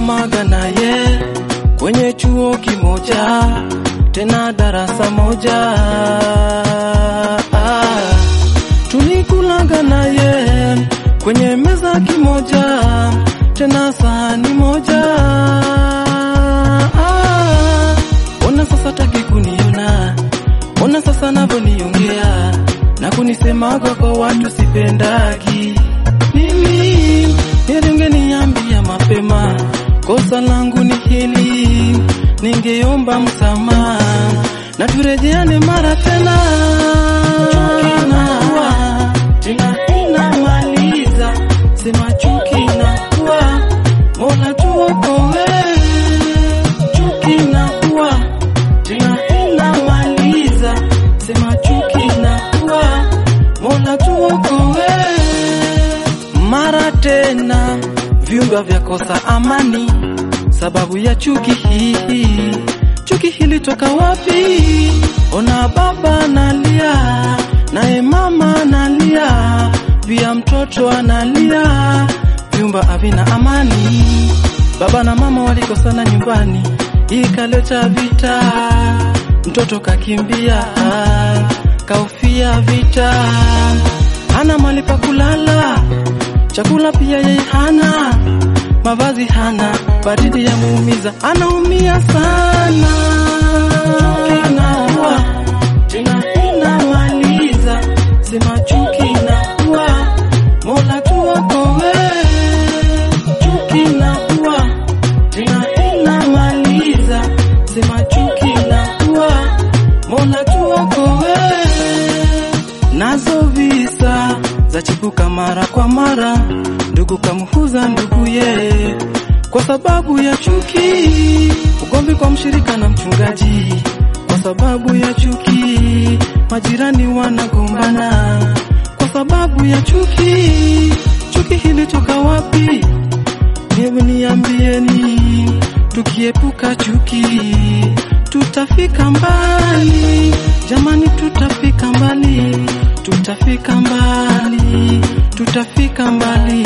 tulisomaga naye kwenye chuo kimoja, tena darasa moja. Ah, tulikulaga naye kwenye meza kimoja, tena sahani moja. Ah, ona sasa taki kuniona, ona sasa navyoniongea na kunisemaga kwa watu sipendagi. Mimi ningeniambia mapema, kosa langu ni hili, ningeomba msamaha na turejeane mara tena. Chuki inaua, tena inamaliza, sema chuki inaua, Mola tuokoe. Chuki inaua, tena inamaliza, sema chuki inaua, Mola tuokoe. Mara tena viunga vya kosa amani, sababu ya chuki hii. Chuki hili toka wapi? Ona baba analia, naye mama analia, pia mtoto analia, vyumba havina amani. Baba na mama walikosana nyumbani, ikaleta vita, mtoto kakimbia, kaufia vita, hana mahali pa kulala, chakula pia yeye hana, mavazi hana, baridi ya muumiza, anaumia sana. Chuki inaua, tena inamaliza, sema chuki inaua, Mola tuokoe. Chuki inaua, tena inamaliza, sema chuki inaua, Mola tuokoe. Nazo visa za chipuka mara kwa mara, ndugu kamhuza nduguye kwa sababu ya chuki, ugomvi kwa mshirika na mchungaji kwa sababu ya chuki, majirani wanagombana kwa sababu ya chuki. Chuki hili toka wapi? Hebu niambieni, tukiepuka chuki tutafika mbali. Jamani, tutafika mbali, tutafika mbali, tutafika mbali.